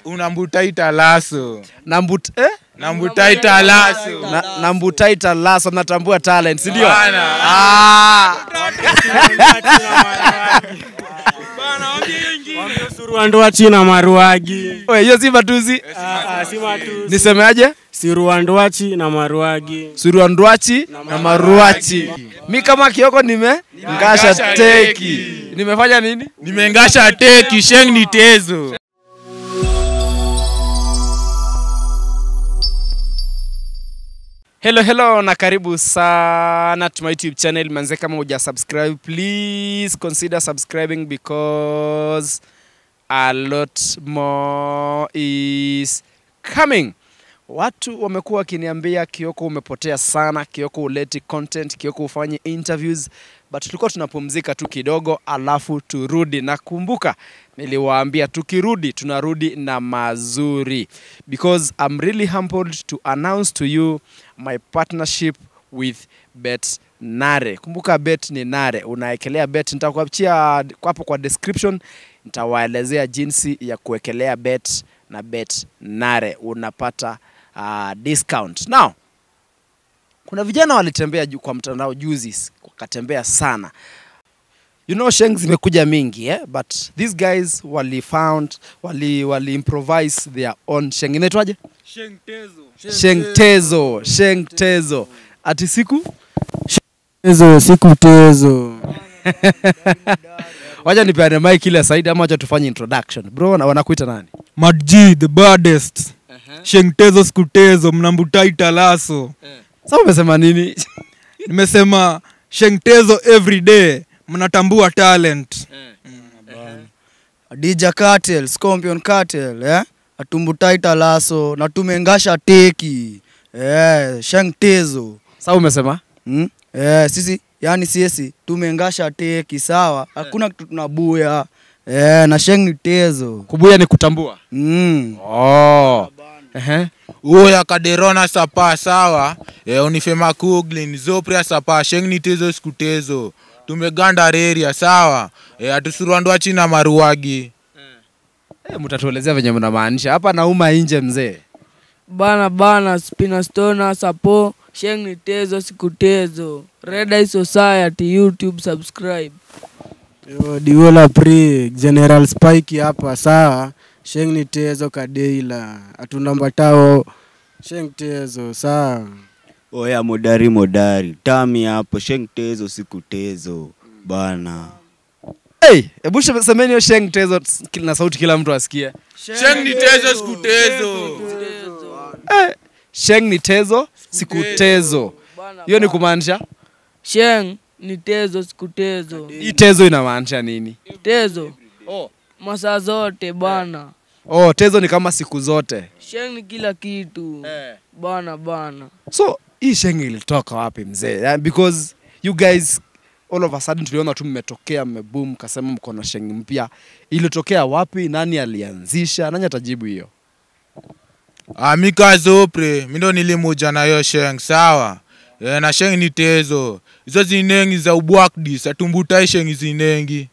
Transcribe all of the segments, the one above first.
unambutaita laso Nambut, eh? nambutaita laso Na, nambutaita laso natambua talent si ndio? Bana. Ah, Siruandua china maruagi. we, hiyo si matuzi. Ah, ah, si matusi. Nisemeaje? Siruanduachi na maruagi. Suruandwachi na maruachi. Mi kama Kioko nime ngasha Ngasha teki. teki. Nimefanya nini? nimengasha teki sheng ni tezo Hello hello na karibu sana to my YouTube channel manze, kama uja subscribe please consider subscribing because a lot more is coming. Watu wamekuwa wakiniambia Kioko, umepotea sana, Kioko uleti content, Kioko ufanye interviews, but tulikuwa tunapumzika tu kidogo, alafu turudi. Nakumbuka niliwaambia tukirudi tunarudi na mazuri, because I'm really humbled to announce to you my partnership with Bet Nare. Kumbuka bet ni Nare, unaekelea bet. Nitakuachia hapo kwa description, nitawaelezea jinsi ya kuwekelea bet na bet Nare, unapata uh, discount. Now kuna vijana walitembea ju- kwa mtandao juzi, wakatembea sana you know sheng zimekuja mingi eh? but these guys wali found wali, wali improvise their own sheng inaitwaje shengtezo shengtezo ati siku Tezo, siku tezo. wacha nipeane mic ile saidi ama wacha tufanye introduction bro wana- wanakuita nani Madji the baddest Shengtezo skutezo mnambutaita laso sasa umesema nini nimesema Shengtezo every day mnatambua talent Dija Cartel, Scorpion Cartel, eh? Atumbutaita laso na tumengasha teki. Eh, Sheng Tezo. sasa umesema Hmm? Eh, sisi yani sisi tumengasha teki sawa. Hakuna kitu tunabuya. Eh, na Sheng ni Tezo. kubuya ni kutambua Mm. oh. Ehe. uya kaderona sapa sawa e, unifema kuglin zopria sapa sheng ni tezo siku tezo tumeganda reria sawa e, atusuruandwa china maruagi Eh, mtatuelezea venye mnamaanisha hapa nauma nje mzee bana bana spinastona sapo sheng ni tezo siku tezo red eye society youtube subscribe Yo, Diola Pri, General Spike hapa sawa. Sheng ni tezo kadeila. Atunambatao Sheng tezo sawa. Oya modari modari tami hapo sheng tezo siku tezo bana hey, hebu she- semeni hiyo sheng tezo ts- na sauti kila mtu asikie sheng ni tezo siku tezo sheng ni tezo siku tezo hiyo ni kumaanisha sheng ni tezo siku tezo hii tezo inamaanisha nini tezo masaa zote bana oh tezo ni kama siku zote sheng ni kila kitu bana bana so hii sheng ilitoka wapi mzee yeah, because you guys all of a sudden tuliona tu mmetokea mmeboom mkasema mko na sheng mpya ilitokea wapi nani alianzisha nani atajibu hiyo Ah, mika zopre mindo nilimuja nayo sheng sawa e, na sheng ni tezo hizo zinengi za ubwakdis atumbutai sheng zinengi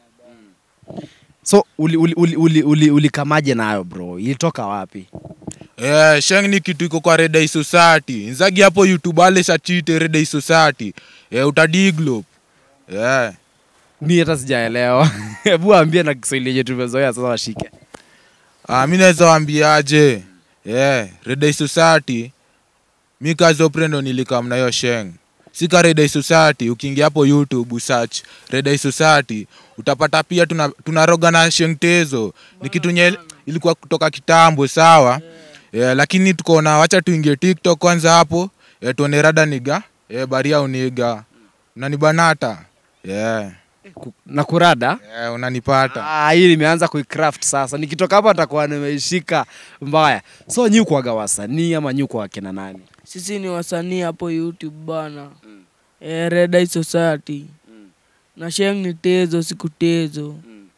so ulikamaje uli, uli, uli, uli, ulikamaje nayo bro ilitoka wapi Eh, sheng ni kitu iko kwa redai society nzagi hapo youtube ale sachite redai society eh, utadiglop eh. mi hata sijaelewa hebu ambie na kiswahili yenye tumezoea sasa washike ah, mi naweza wambiaje eh, redai society mi kazi oprendo nilikamna hiyo sheng sika redai society ukiingia hapo youtube search redai society utapata pia tuna, tunaroga na sheng tezo ni kitu nye ilikuwa kutoka kitambo sawa yeah, lakini tukaona wacha tuingie tiktok kwanza hapo yeah, tuone rada niga yeah, baria uniga unanibanata yeah, na kurada yeah, unanipata Ah, hii nimeanza kuicraft sasa nikitoka hapa nitakuwa nimeishika mbaya so nyi kwaga wasanii ama nyi kwa kina nani sisi ni wasanii hapo youtube bana eh, red eye society na sheng ni tezo siku tezo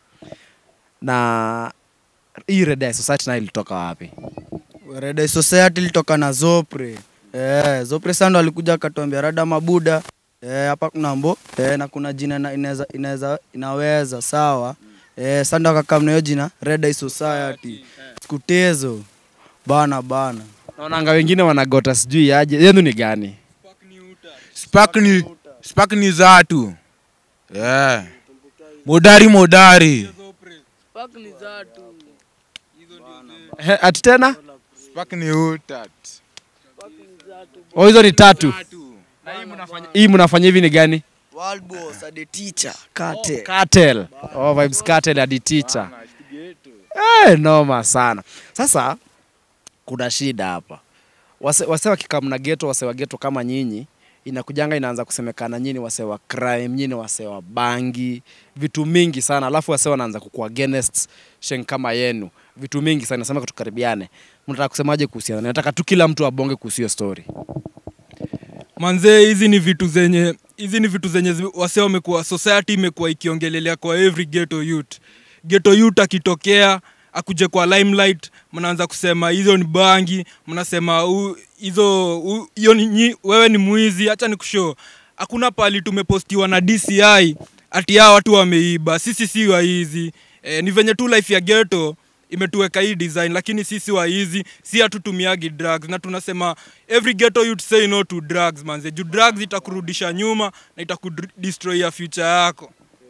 na hii Red Eye society nayo ilitoka wapi Red Society ilitoka na Zopre. Eh, Zopre sando alikuja akatuambia rada mabuda. Eh, hapa kuna mbo eh, na kuna jina na inaweza inaweza inaweza sawa. Eh, sando akakam na hiyo jina Red Eye Society. Skutezo. Bana bana. naonanga wengine wanagota sijui aje yenu ni gani spark ni spark ni zatu yeah. modari modari Fuck ni zatu. Ehe, ati tena spark ni utat oh, hizo ni tatu Na hii mnafanya- hii mnafanya hivi ni gani World boss ade teacher. Kate. cartel oh, vibes cartel hadi teacher eh, noma sana sasa kuna shida hapa wase, wase wakikamna geto wase wa geto kama nyinyi inakujanga inaanza kusemekana nyinyi wase wa crime nyinyi wase wa bangi vitu mingi sana alafu wase wanaanza kukua against sheng kama yenu vitu mingi sana nasema tukaribiane mnataka kusemaje kuhusiana nataka tu kila mtu abonge kuhusu hiyo story manzee hizi ni vitu zenye hizi ni vitu zenye zi- wase wamekuwa society imekuwa ikiongelelea kwa every ghetto youth ghetto youth akitokea akuje kwa limelight mnaanza kusema hizo ni bangi mnasema "Hu- hizo hu- hiyo ni nyi- wewe ni mwizi hacha ni kushow hakuna pali tumepostiwa na dci ati hao watu wameiba sisi si waizi e, ni venye tu life ya ghetto imetuweka hii design lakini sisi waizi si hatutumiagi drugs na tunasema every ghetto you'd say no to drugs manze juu drugs itakurudisha nyuma na itakudestroy ya future yako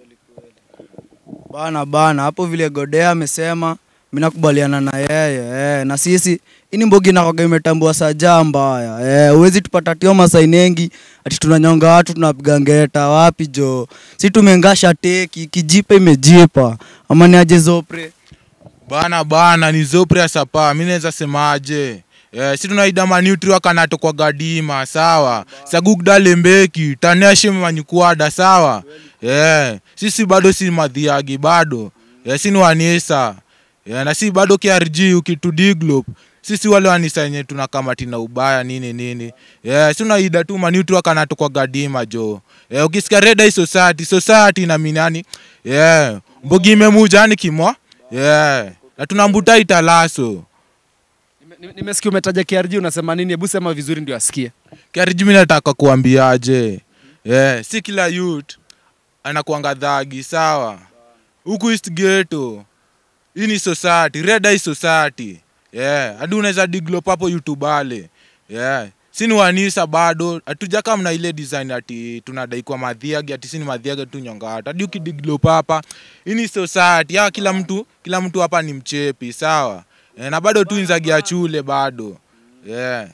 Bana bana, hapo vile Godea amesema, mimi nakubaliana na yeye eh, na sisi ini mbogi nakoga imetambua saja mbaya eh, uwezi tupata tio masainengi ati tunanyonga watu tunapiga ngeta wapi jo, si tumengasha teki kijipa imejipa ama ni aje zopre bana bana ni zopre ya sapa mi naweza semaje Yeah, si tunaida manutri wakanato kwa gadima sawa sagugda lembeki taneshe manyukwada sawa yeah. sisi bado si madhiagi bado yeah, si ni wanisa yeah, na si bado krg ukitudiglop sisi wale wanisa wenye tunakamati na ubaya nini nini yeah, si unaida tu manutri wakanato kwa gadima jo yeah, ukisikia reda society society na minani yeah. mbogi imemujani kimwa yeah. na tunambuta italaso Nime- nime- nimesikia umetaja krg unasema nini hebu sema vizuri ndio asikie Kariji mi nataka kuambiaje yeah, si kila youth anakuanga dhagi sawa huku east ghetto hii ni society red eye society yeah. hadi unaweza diglop hapo youtubale yeah. si ni wanisa bado hatujaka mna ile design ati tunadai kwa madhiagi ati si ni madhiagi tu nyonga watu hadi ukidiglop hapa hii ni society ya kila mtu kila mtu hapa ni mchepi sawa yeah, na bado tu inzagia chule bado yeah.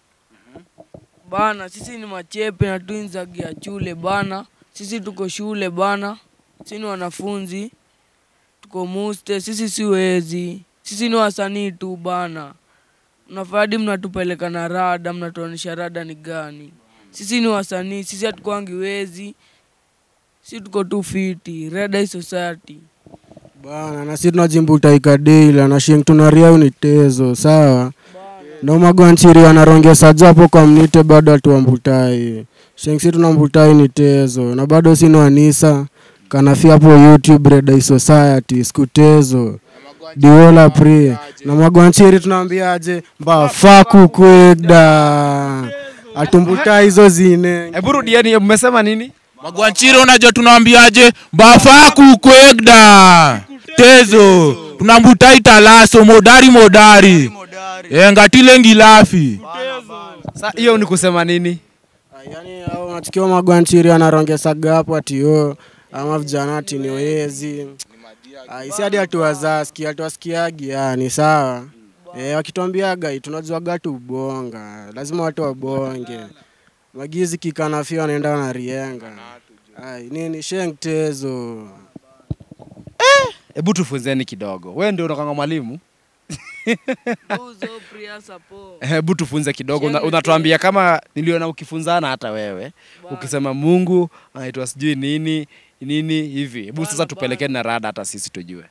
bana sisi ni machepe na tuinzagia chule bana sisi tuko shule bana sisi ni wanafunzi tuko muste sisi si wezi sisi ni wasanii tu bana mnafadi mnatupeleka na rada mnatuonyesha rada ni gani sisi ni wasanii sisi hatukwangi wezi si tuko tu fiti Red Eye society bana na si tunajimbuta ikadeila na shing tunaria unitezo sawa na magwanchiri anarongesa japo kwa mnite bado atuambutai shing si tunambutai ni tezo na bado sinwanisa kanafia hapo youtube redai society skutezo diola pri na magwanchiri tunaambiaje mbafaku kwegda atumbutai hizo zine hebu rudieni mmesema nini magwanchiri unajua tunawambiaje mbafaku kwegda tezo tunambutai talaso modari modari e, ngatile ngilafi sa hiyo ni kusema nini yani au unasikia magwanchiri anarongesaga hapo atio ama vijana ati ni wezi Ah, isi hadi hatuwazaski hatuwasikiagi yani sawa e, wakituambiaga tunajuaga tu ubonga lazima watu wabonge magizi kikanafia wanaenda wanarienga Ai, nini sheng tezo hebu tufunzeni kidogo we ndio unakanga mwalimu Uzo Priya Sapo. hebu tufunze kidogo Una, Shenge unatuambia kama niliona ukifunzana hata wewe ukisema mungu anaitwa sijui nini nini hivi hebu sasa tupelekeni na rada hata sisi tujue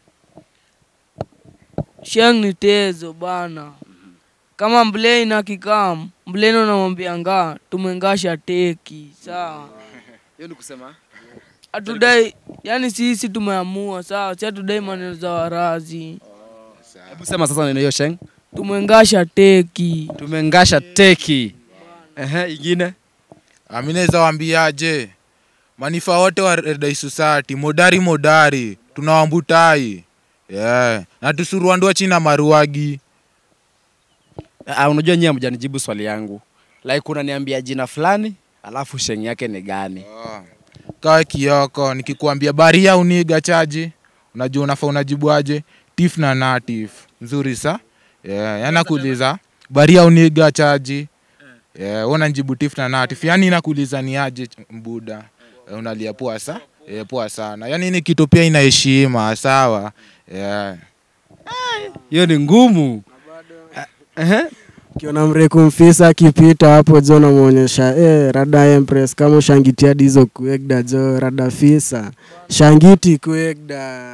Sheng ni tezo bana. Kama mblei na kikam, mbleni unamwambia nga tumengasha teki, sawa. hiyo ni kusema Hatudai, yani sisi tumeamua, sawa, si hatudai maneno za warazi. hebu sema sasa neno hiyo sheng Tumengasha teki. tumengasha teki Ehe, ingine mi naweza wambiaje manifa wote wa redai society modari modari tunawambutai yeah. na tusuruandua china maruagi Ah, unajua nyie hamjanijibu swali yangu like unaniambia jina fulani alafu sheng yake ni gani kawa kioko nikikuambia baria uniga chaji unajua unafaa unajibuaje tif na natif nzuri sa yeah. yanakuuliza baria uniga chaji yeah. unanjibu tif na natif yani nakuuliza ni aje ch- mbuda yeah. unalia poa sa yeah, poa sana yani ni kitu pia ina heshima sawa yeah. hiyo ni ngumu Ehe. ukiona mreku mfisa akipita hapo jo namwonyesha eh, rada empress kama ushangitia dizo kuegda jo rada fisa shangiti kuegda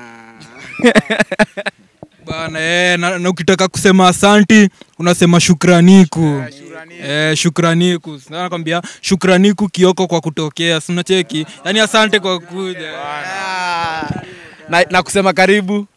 bana eh, na, na ukitaka kusema asanti unasema shukraniku eh, shukraniku Sasa nakwambia shukraniku kioko kwa kutokea sinacheki yaani asante kwa kuja na, na kusema karibu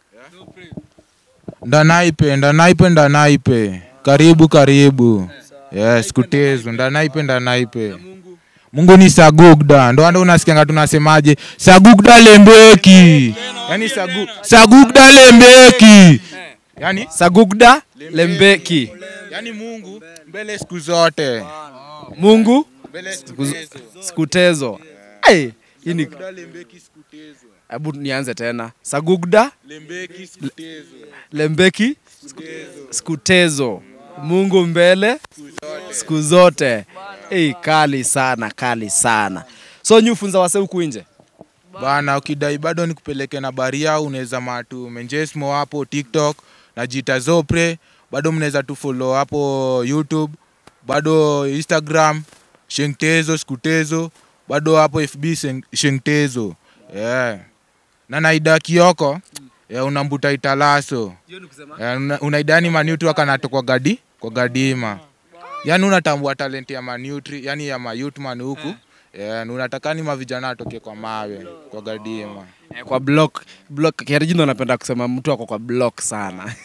ndanaipe ndanaipe ndanaipe karibu karibu yes kutezu ndanaipe ndanaipe mungu ni sagugda ndo ando unasikianga tunasemaje sagugda lembeki yani sagu, sagugda lembeki yani, sagugda lembeki yani mungu mbele siku zote mungu mbele siku Siku- sikutezo hey, hii ni lembeki siku tezo hebu nianze tena sagugda lembeki siku tezo lembeki sikutezo mungu mbele siku zote hey, kali sana kali sana so nyufunza wase huku nje bana ukidai bado nikupeleke na baria unaweza matu menjesmo hapo tiktok na jita zopre bado mnaweza tu follow hapo youtube bado instagram shengtezo skutezo bado hapo fb Sheng- shengtezo yeah. na naida kioko yeah, unambuta italaso yeah, una, unaidani manutri akanato kwa gadi kwa gadima yani unatambua talent ya manutri yani ya mayutman huku yeah, na unatakani mavijana atoke kwa mawe kwa gadima eh, kwa block block kiarijindo anapenda kusema mtu ako kwa block sana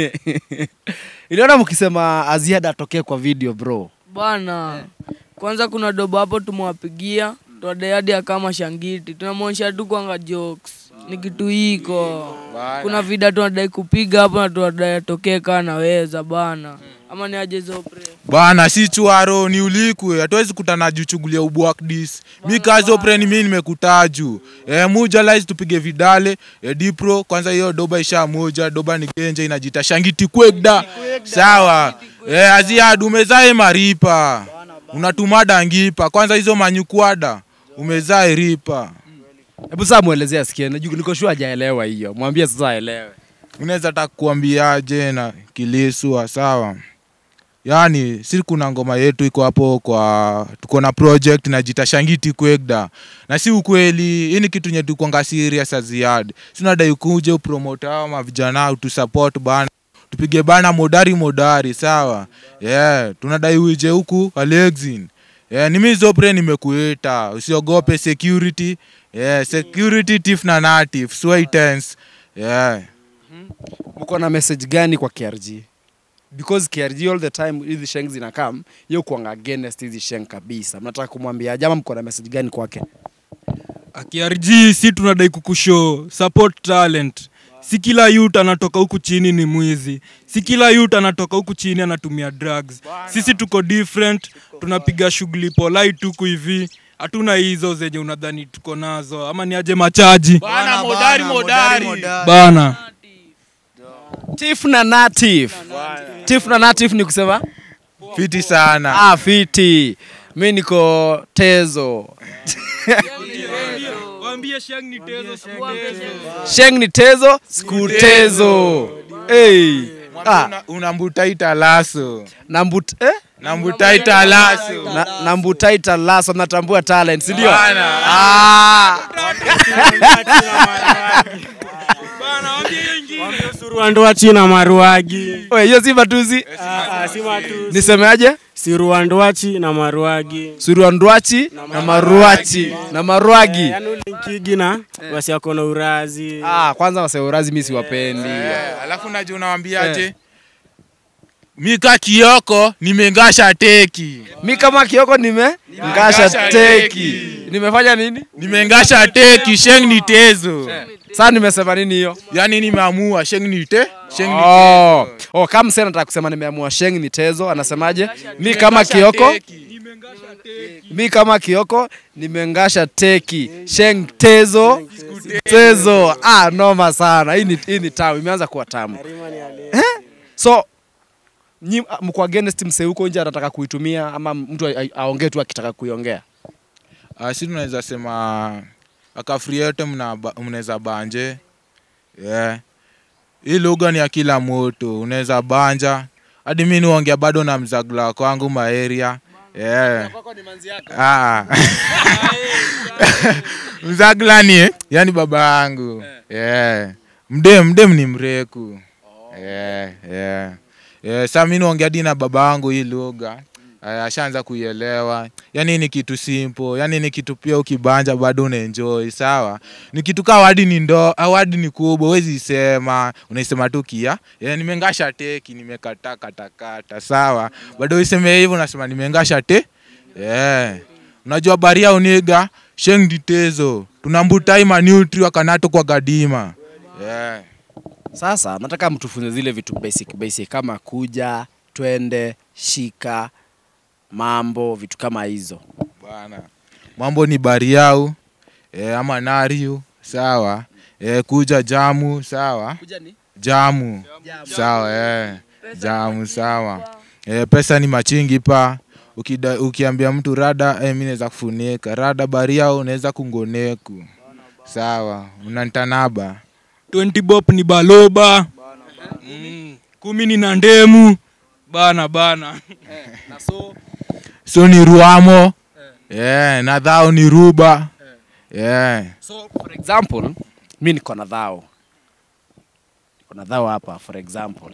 iliona mkisema aziada atokee kwa video bro bana kwanza kuna dobo hapo tumewapigia twadayadi akama shangiti tunamwonyesha tu kwanga jokes ni kitu hiko kuna vida tunadai kupiga hapo na tunadai atokee kaa naweza bana ama ni aje zopre bana si chwaro ni ulikwe hatuwezi kutana juu shughuli ya ubwakdis mi kazi opreni mi nimekutaju e, mujalais tupige vidale e, dipro kwanza hiyo doba isha moja doba ni genje inajita shangiti kwegda sawa e, aziadu umezae maripa unatumada ngipa kwanza hizo manyukwada umezae ripa hebu saa mwelezea asikie najua niko sure hajaelewa hiyo mwambie sasa aelewe unaweza taka kuambiaje na kilisua sawa yaani si kuna ngoma yetu iko hapo kwa tuko na project najita shangiti kwegda na si ukweli hii ni kitu nye tukonga serious aziad sinadai kuje upromote hao mavijana utusupport bana tupige bana modari modari sawa yeah, tunadai uje huku alexin yeah, nimizopre nimekuita usiogope security yeah, security tif na natif swaitens yeah. mko na message gani kwa krg because krg all the time hizi sheng zinakam yo kuanga against hizi sheng kabisa mnataka kumwambia jama mko na message gani kwake akiarg si tunadai kukushow support talent si kila youth anatoka huku chini ni mwizi si kila youth anatoka huku chini anatumia drugs sisi tuko different tunapiga shughuli polite huku hivi hatuna hizo zenye unadhani tuko nazo ama ni aje machaji Bana, modari, modari. bana tif na natif tif na natif ni kusema fiti sana ah, fiti mi niko tezo sheng ni tezo skutezo hey. ah, Una- unambutaita laso nambut eh? nambutaita laso na, nambutaita laso natambua talent sindio Bana. ah. siruandua china maruagi we, hiyo si matuzi nisemeaje siruanduachi na maruagi suruandwachi na maruachi na marwagi yani ulinkigi na wasiako na urazi ah, kwanza waseurazi mi siwapendi Eh, alafu naje unawambiaje mika kioko nimengasha teki mi kama kioko nime ngasha teki nimefanya nini nimengasha teki sheng ni tezo Sasa nimesema nini hiyo? yani nimeamua sheng nite sheng Oh, oh kama msee anataka kusema nimeamua sheng ni tezo, anasemaje? Mi kama Kioko, mi kama Kioko nimengasha teki. Sheng tezo, tezo. Ah, noma sana. Hii ni hii ni tamu, imeanza kuwa tamu. Eh? So nyi mko against msee huko nje anataka kuitumia ama mtu a- a- aongee tu akitaka kuiongea? Uh, si tunaweza sema akafri yote mna- mnaweza banje yeah. Hii lugha ni ya kila mtu, unaweza banja hadi mi niongea bado na mzagla kwangu maeria yeah. Ah. mzagla ni eh, yani baba yangu yeah. mdem mdem ni mreku yeah, yeah. Yeah, sa mi niongea hadi na baba yangu hii lugha Aya, ashaanza kuielewa yani ni kitu simple yani ni kitu pia ukibanja bado unaenjoy sawa ni kitu kaa wadi ni ndo au wadi ni kubwa huwezi isema unaisema tu kia yeah, nimengasha teki nimekata katakata sawa bado useme hivyo unasema nimengasha te yeah. unajua baria uniga sheng ditezo tunambutai manutri wakanato kwa gadima yeah. Sasa nataka mtufunze zile vitu basic basic kama kuja, twende, shika, mambo, vitu kama hizo. bana mambo ni bariau e, ama nariu sawa e, kuja jamu sawa Kuja ni jamu sawa e, jamu sawa e, pesa ni machingi pa Ukida, ukiambia mtu rada e, mi naweza kufunika rada bariau unaweza kungoneku sawa unantanaba 20 bob ni baloba mm. kumi ni na ndemu bana bana na so so ni ruamo yeah, na dhao ni ruba yeah. so for example mi niko na dhao niko na dhao hapa for example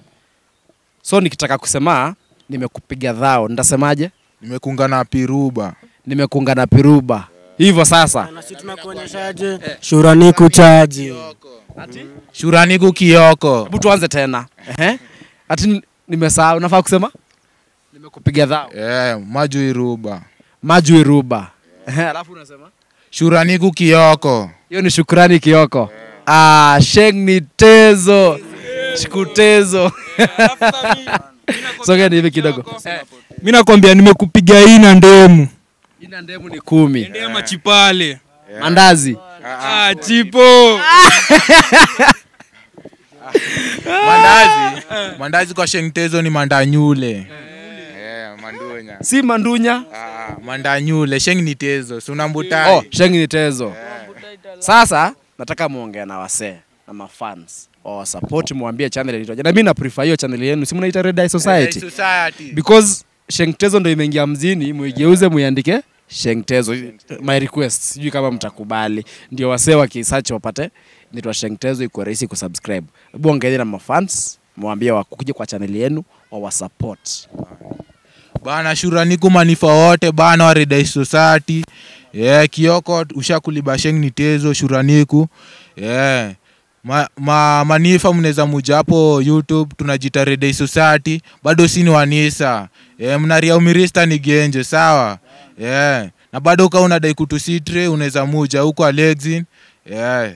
so nikitaka kusema nimekupiga dhao nitasemaje nimekunga na piruba nimekunga na piruba hivyo sasa nasi tunakuonyeshaje shurani kuchaji shuraniku kioko hebu tuanze tena Ehe. ati nimesahau nafaa kusema nimekupiga dhao yeah, majui ruba maju iruba Ehe, alafu unasema shuraniku kioko hiyo ni shukrani kioko ah, sheng ni tezo shikutezo sogeni hivi kidogo mi nakwambia nimekupiga hii na ndemu ina ndemu ni kumi ndema chipale mandazi ah, chipo mandazi mandazi kwa shengtezo ni mandanyule yeah, mandunya si mandunya ah, mandanyule sheng ni tezo sunambutai oh, sheng ni tezo sasa nataka muongea na wasee na mafans wawasapoti mwambie channel inaitwaje na mi na prefer hiyo channel yenu si mnaita Red Eye society society because shengtezo ndo imeingia mjini muigeuze muiandike shengtezo my request sijui kama mtakubali ndio wasee wakisearch wapate nitwa shengtezo iko rahisi kusubscribe hebu ongeeni na mafans mwambie wakuje kwa channel yenu wawasupport bana shuraniku manifa wote bana wa Red Eye society yeah, kioko ushakuliba sheng ni tezo shuraniku yeah. Ma, ma, manifa mnaweza muja hapo youtube tunajita Red Eye society bado si ni wanisa yeah, mnaria umirista ni genje sawa yeah. na bado uka unadai kutusitre unaweza muja huko alexin yeah.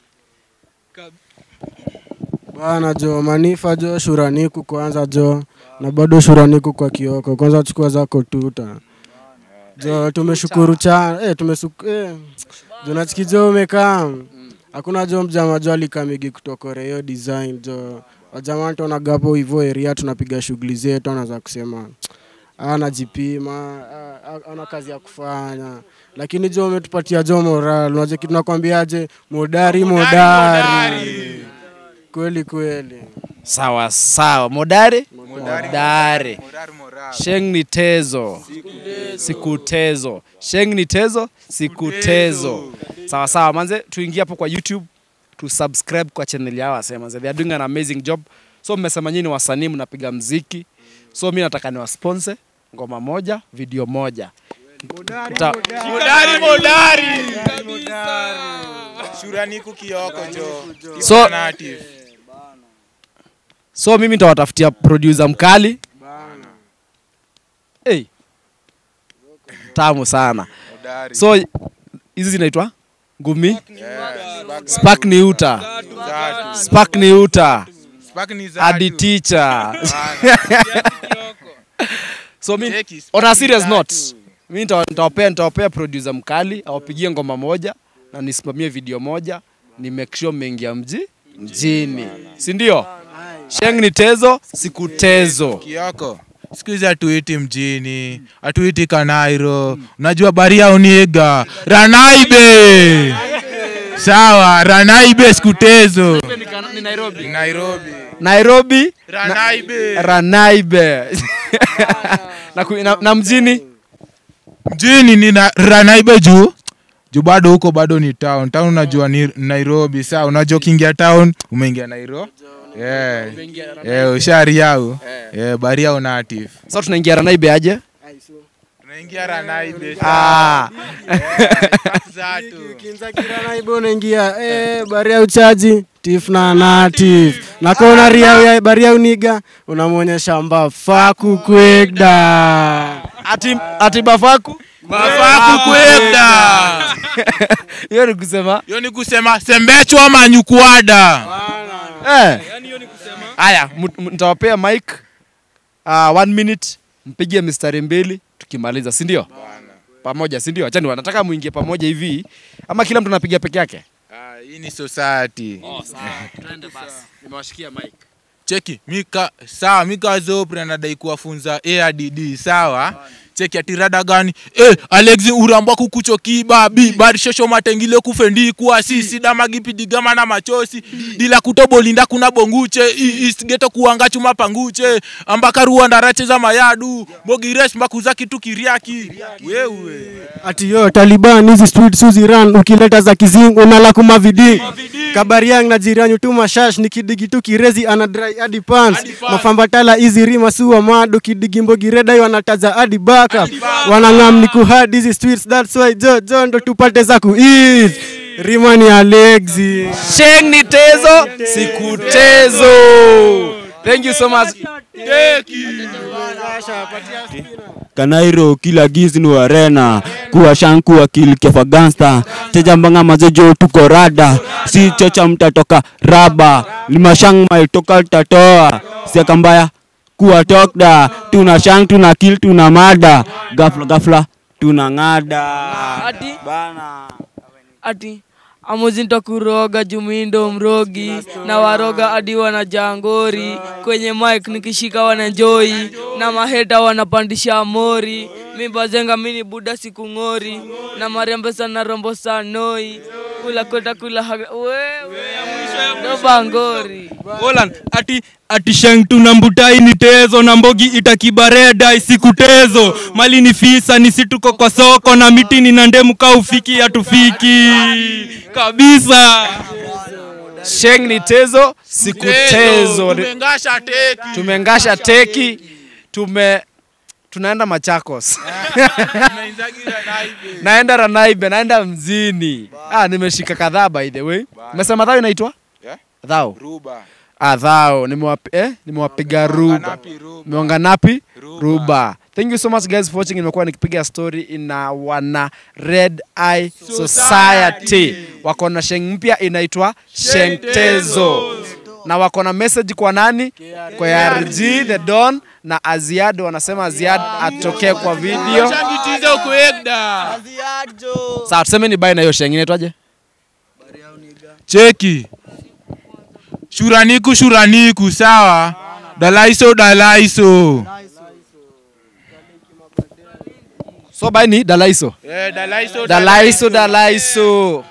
bana jo manifa jo shuraniku kwanza jo na bado shuraniku kwa kioko kwanza chukua zako tuta jo tumeshukuru cha eh, tumesuku eh. jo nachiki jo umekaa hakuna jo mjama jo alikamigi kutokore hiyo design jo wajama tonagapo hivo eria tunapiga shughuli zetu anaweza kusema anajipima ana kazi ya kufanya lakini jo umetupatia jo moral unajua kitu nakwambiaje modari modari kweli kweli sawa sawa modare modare sheng ni tezo siku tezo sheng ni tezo siku tezo sawa sawa manze tuingie hapo kwa youtube tu subscribe kwa channel yao wasema manze they are doing an amazing job so mmesema nyinyi wasanii mnapiga mziki so mi nataka niwasponse ngoma moja video moja Tuta- modari modari shuraniku kioko jo So- native so mimi nitawatafutia producer mkali hey. tamu sana modari so hizi zinaitwa ngumi spark ni uta Zatu. spark ni uta Spark ni zatu. hadi teacher so mi Cheki, Spark on a ni serious zatu. note mi nita- nitawapea nitawapea producer mkali awapigie ngoma moja na nisimamie video moja ni make sure mmeingia mji mjini si ndio sheng ni tezo siku tezo Kioko. Siku hizi hatuiti mjini, hatuiti Kanairo. Unajua baria uniga. Ranaibe. Sawa, Ranaibe sikutezo. ni nairobi Nairobi. nairobi Ranaibe. ranaibe na, ku- na, na mjini Mjini ni na, Ranaibe juu. Juu bado huko bado ni town. Town unajua ni Nairobi. Sawa, unajua ukiingia town umeingia Nairobi. Yeah. Yeah, ushariau. Yeah, baria unatif. sasa tunaingia ranaibe aje Tunaingia Ranaibe. ah. Zatu. naibo unaingia eh, baria uchaji tif na natif nakona ria ya baria uniga unamwonyesha mbafaku kwegda ati, ati bafaku Mafaku kwenda. hiyo ni kusema Hiyo ni kusema sembechwa manyukwada. eh. haya mu- mu- nitawapea mic uh, one minute mpige mistari mbili tukimaliza si ndio pamoja si ndio achani wanataka muingie pamoja hivi ama kila mtu anapiga peke yake Ah, hii ni society. nimewashikia mic Cheki, mika sawa, mika Zopre anadai kuwafunza ARDD sawa. Cheki atirada gani? Eh, Alexi uramba kukucho kibabi, barishosho matengile kufendi kuwa sisi dama gipidigama na machosi. Dila kutobolinda kuna bonguche, i- East ghetto kuanga chuma panguche. Ambaka ruanda rache za mayadu, mogires mbakuza kitu kiriaki. Wewe. ati yo taliban hizi street suziran ukileta za kizing unala kuma vidi kabariang na jirani tu mashash ni kidigi tu kirezi ana dry hadi pants mafambatala hizi rima suwa mado kidigi mbogireda wanataza hadi backup wanang'am ni kuhad hizi streets that's why jo jo ndo tupate za kueat rima ni alexi sheng ni tezo siku tezo thank you so much kanairo kila giznu arena kuwa shanku akil kefa gangsta tejambanga mazejo tuko rada si chocha mtatoka raba limashang maitoka tatoa siaka mbaya kuwa tokda tuna shang tuna kil tuna mada gafla gafla tuna ng'ada ati bana ati amuzinta kuroga jumindo mrogi na waroga hadi wana jangori kwenye mike nikishika wananjoi na maheta wanapandisha mori mibazenga mini buda siku ng'ori na mariambesa na rombo sanoi kula kweta kula haga wewe ndo bangori Olan, ati ati sheng tuna mbutai ni tezo na mbogi itakibareda isiku tezo mali ni fisa ni situko kwa soko na mitini na ndemu ka ufiki hatufiki kabisa sheng ni tezo siku tezo Tumengasha teki. tumengasha teki tume tunaenda machakos Tunainzagi Ranaibe. naenda ranaibe naenda mzini ah, nimeshika kadhaa by the way umesema dhao inaitwa Yeah? dhao Ruba. ah, dhao nimewapi, eh? nimewapiga ruba Napi Ruba. meonga napi Ruba. ruba thank you so much guys for watching nimekuwa nikipiga story ina wana red eye society wako na sheng mpya inaitwa shengtezo na wako na message kwa nani kwa rg the don na aziad wanasema aziad atokee kwa video Shangitiza kuegda. sawa tuseme ni bai na hiyo sheng inaitwaje cheki shuraniku shuraniku sawa dalaiso dalaiso so bai ni dalaiso Eh, dalaiso dalaiso dalaiso